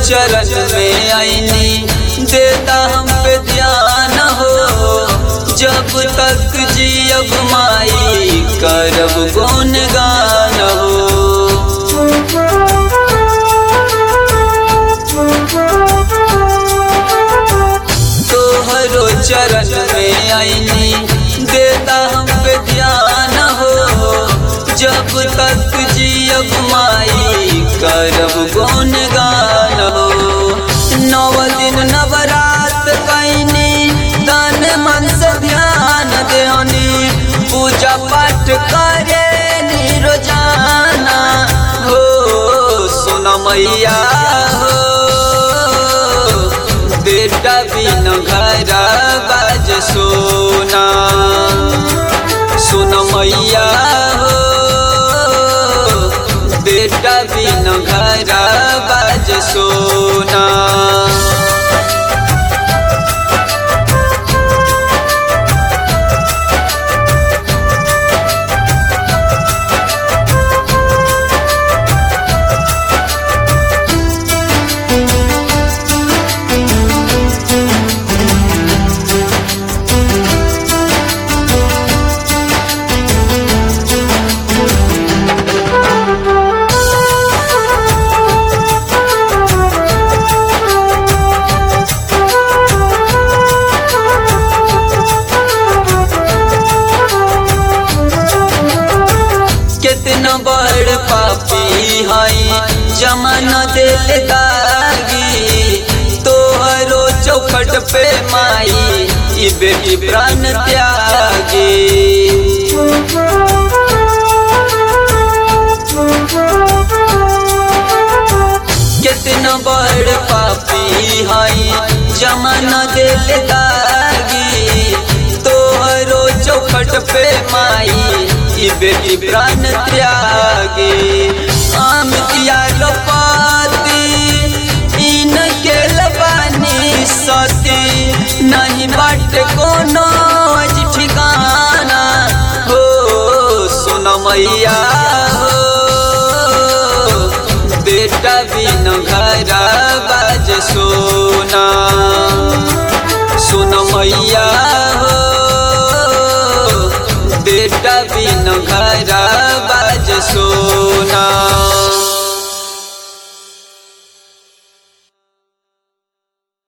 चरण में आईनी देता हम पे ध्यान हो जब तक जियब माई करब गुण गान हो तोहरो चरण में आईनी देता हम पे ध्यान हो जब तक जियब माई करब गुण गान हो नव दिन नवरात कैनी तन मन से ध्यान देनी पूजा पाठ करे नी रोजाना हो सुन मैया हो बेटा बिन घर बाज सोना सुन मैया हो बेटा बिन घर बाज सोना कितना बड़ पापी हई जमाना दिल दागी तोहरो चौखट पे माई ई बेटी प्राण त्यागी कितना बड़ पापी हई जमाना दिल दागी तोहरो चौखट पे माई ई बेटी प्राण त्यागी आम किया लपाती इन के लबानी सती नहीं बाट कोनो आज ठिकाना हो सुन मैया हो बेटा बिन घर बाज सोना सुन मैया